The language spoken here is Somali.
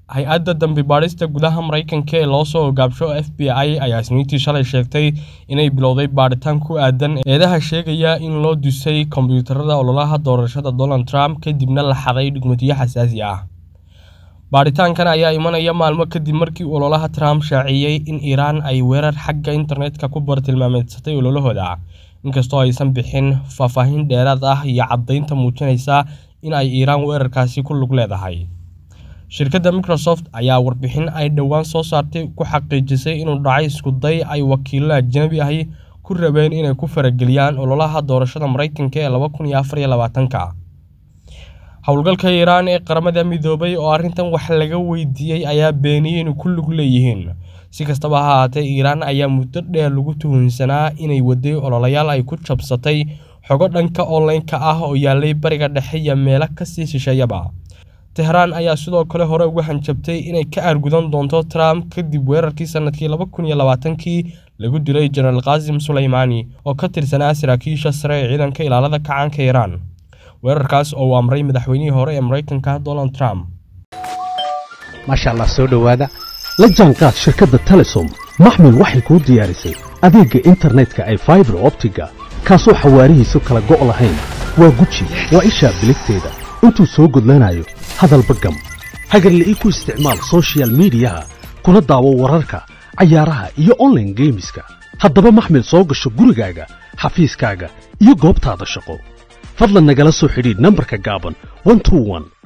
hay-adda dambi baadhista gudaha maraykanka ee loo soo ogaabsho f b i ayaa isniintii shalay sheegtay inay bilowday baadhitaan ku aadan eedaha sheegaya in loo dusay kombiyuutarada ololaha doorashada donald trump kadibna la xaday dhugmatiyo xasaasi ah baadhitaankan ayaa imanaya maalmo kadib markii ololaha trump shaaciyey in iiraan ay weerar xagga internetka ku bartilmaameedsatay ololahooda inkastoo aysan bixin faahfaahin dheeraad ah iyo caddaynta muujinaysa in ay iiraan weerarkaasi ku lug leedahay shirkadda microsoft ayaa warbixin ay dhowaan soo saartay ku xaqiijisay inuu dhacay iskuday ay wakiilo ajnabi ahi ku rabeen inay ku farageliyaan ololaha doorashada maraykanka ee laba kun iyo afar iyo labaatanka howlgalka iiraan ee qaramada midoobay oo arrintan wax laga weydiiyey ayaa beeniyey inay ku lug leeyihiin si kastaba ha ahaatee iiraan ayaa muddo dheer lagu tuhunsanaa inay waday ololayaal ay ku jabsatay xogo dhanka online-ka ah oo yaalay bariga dhexe iyo meelo kasii shisheeyaba tehraan ayaa sidoo kale hore uga hanjabtay inay ka aargudan doonto trump kadib weerarkii sanadkii laba kun iyo labaatankii lagu dilay jenaraal kaasim suleymaani oo ka tirsanaa saraakiisha sare ee ciidanka ilaalada kacaanka iiraan weerarkaas oo uu amray madaxweynihii hore ee maraykanka donald trump maasha allah soo dhowaada la jaanqaad shirkadda telesom maxmil waxay kuu diyaarisay adeegga internetka ay faibar optiga kaasoo xawaarihiisu kala go' lahayn waa guji waa ishaa biligteeda intuu soo gudlanayo hadalba gam hagarle ii ku isticmaal sochial midiyaha kuna daawo wararka cayaaraha iyo onlaine geemiska haddaba maxmil soo gasho gurigaaga xafiiskaaga iyo goobtaada shaqo fadlan nagala soo xidhiidh nambarka gaaban